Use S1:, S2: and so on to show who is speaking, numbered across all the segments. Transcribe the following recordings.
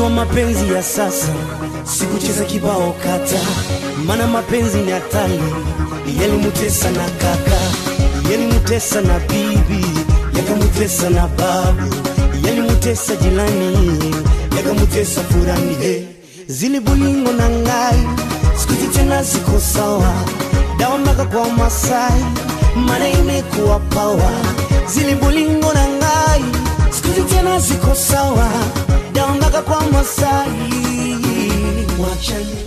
S1: Najua mapenzi ya sasa sikucheza kibao kata, mana mapenzi ni hatari. Yalimutesa na kaka, yalimutesa na bibi, yakamutesa na babu, yalimutesa jilani, yakamutesa furani. Hey. Zili bulingo na ngai sikuti tena ziko sawa, dawa mpaka kwa Masai, mana imekuwa pawa. Zili bulingo na ngai sikuti tena ziko sawa, dawa mpaka kwa Masai. Wachani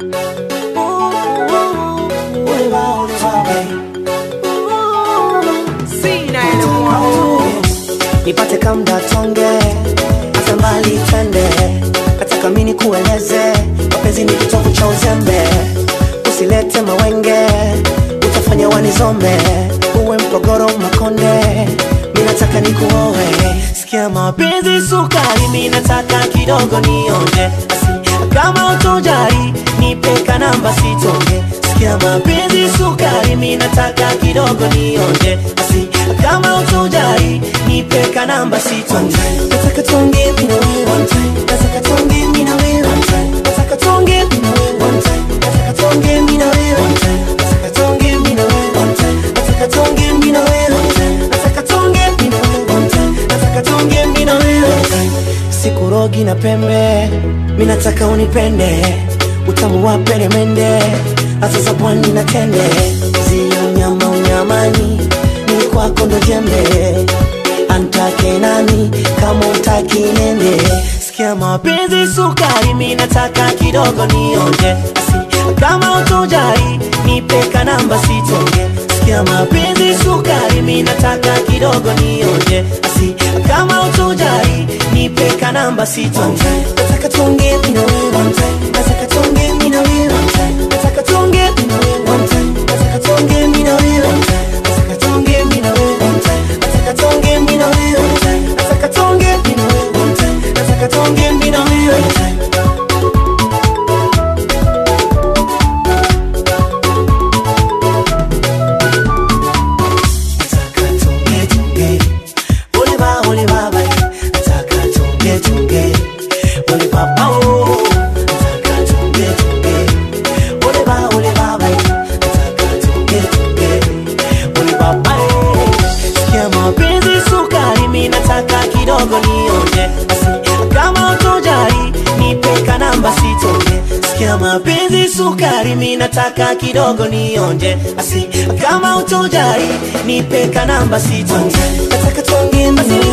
S1: nipate kamda tonge hata mbali twende nataka mini kueleze mapenzi ni kitovu cha uzembe usilete mawenge utafanya wanizombe uwe mpogoro makonde mi nataka nikuoe sikia mapenzi sukari mi nataka kidogo nionje Asi, kama utojari nipeka namba sitonge sikia mapenzi sukari mi nataka kidogo nionje Asi, kama utojari nipeka namba sitonge nataka tuongee mimi na wewe one time nataka tuongee mimi na wewe one time nataka tuongee mimi na wewe one time nataka tuongee mimi na wewe one time nataka tuongee mimi na wewe one time nataka tuongee mimi na wewe one time nataka tuongee mimi na wewe one time nataka tuongee mimi na wewe one time sikurogi na pembe mi nataka unipende utamu wa peremende hata za pwani na tende zio nyama unyamani ni kwako ndo jembe antake nani kama utaki nende sikia mapenzi sukari mi nataka kidogo nionje Asi, kama utojari nipeka namba sitonge sikia mapenzi sukari mi nataka kidogo nionje Asi, kama utojari nipeka namba sitonge nataka tuongee mimi na wewe one time nataka tuongee mimi na wewe one time nataka tuongee mimi na wewe one time nataka tuongee mimi na wewe one time nataka tuongee mimi na wewe one time nataka tuongee mimi na wewe one time nataka tuongee mimi na wewe one time nataka tuongee mimi na wewe one time nataka tuongee tuongee ole ba ole baba nataka tuongee tuongee ole baba oh nataka tuongee tuongee ole ba ole baba nataka tuongee tuongee ole baba eh. sikia mapenzi sukari mi nataka kidogo nionje Asi, kama utojari nipeka namba sitonge sikia mapenzi sukari mi nataka kidogo nionje Asi, kama utojari nipeka namba sitonge nataka tuongee basi